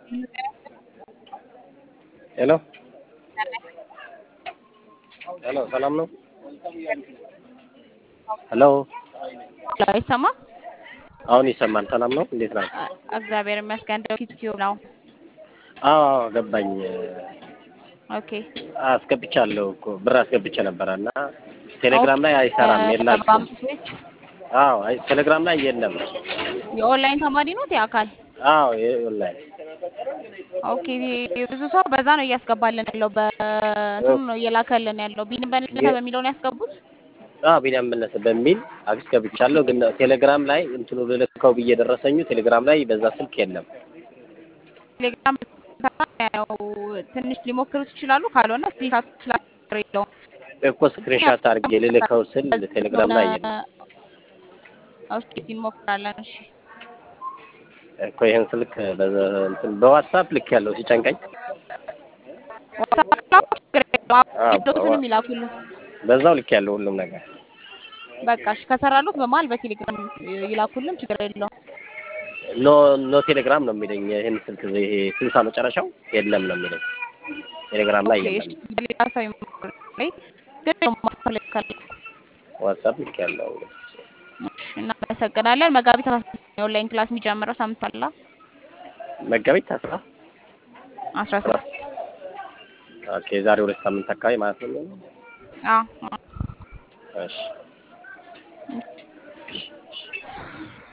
ሄሎ ሄሎ፣ ሰላም ነው? ሄሎ፣ አይሰማም? አሁን ይሰማል። ሰላም ነው? እንዴት ናችሁ? አ- እግዚአብሔር ይመስገን። ደውል ዩቲዩብ ነው። አዎ አዎ፣ ገባኝ። ኦኬ አስገብቻለሁ እኮ ብር አስገብቼ ነበረ እና ቴሌግራም ላይ አይሰራም የላችሁም። አምስት ቤት አዎ አይ ቴሌግራም ላይ የለም። የኦንላይን ተማሪ ነው የአካል አዎ ኦንላይን ኦኬ ብዙ ሰው በዛ ነው እያስገባልን ያለው በእንትኑ ነው እየላከልን ያለው ቢን በንልተ በሚለው ነው ያስገቡት አዎ ቢኒያም መለሰ በሚል አስገብቻለሁ። ግን ቴሌግራም ላይ እንትኑ ልልከው ብዬ ደረሰኙ ቴሌግራም ላይ በዛ ስልክ የለም። ቴሌግራም ያው ትንሽ ሊሞክሩት ይችላሉ ካልሆነ ስክሪንሻት ስላር የለውም እኮ ስክሪንሻት አድርጌ ልልከው ስል ቴሌግራም ላይ የለም ኦኬ እንሞክራለን እሺ እኮ ይህን ስልክ በዛ- እንትን በዋትሳፕ ልክ ያለው ሲጨንቀኝ ዋትስአፕ ላይ ችግር የለውም አዎ፣ ዶክቱንም ይላኩልን በዛው ልክ ያለው ሁሉም ነገር በቃ እሺ ከሰራሉት በመሀል በቴሌግራም ይላኩልን ችግር የለውም ኖ ኖ ቴሌግራም ነው የሚለኝ። ይህን ስልክ ይሄ ስልሳ መጨረሻው የለም ነው የሚለኝ ቴሌግራም ላይ ኦኬ እሺ የለም። በሌላ ሰው ይሞክር ላይ ግን ደግሞ ማስተላለፍ ካለ ዋትሳፕ ልክ ያለው እሺ እናመሰግናለን መጋቢት አስራ ስድስት ነው የኦንላይን ክላስ የሚጀምረው ሳምንት አላ መጋቢት አስራ አስራ ስድስት ኦኬ ዛሬ ሁለት ሳምንት አካባቢ ማለት ነው። አዎ አዎ እሺ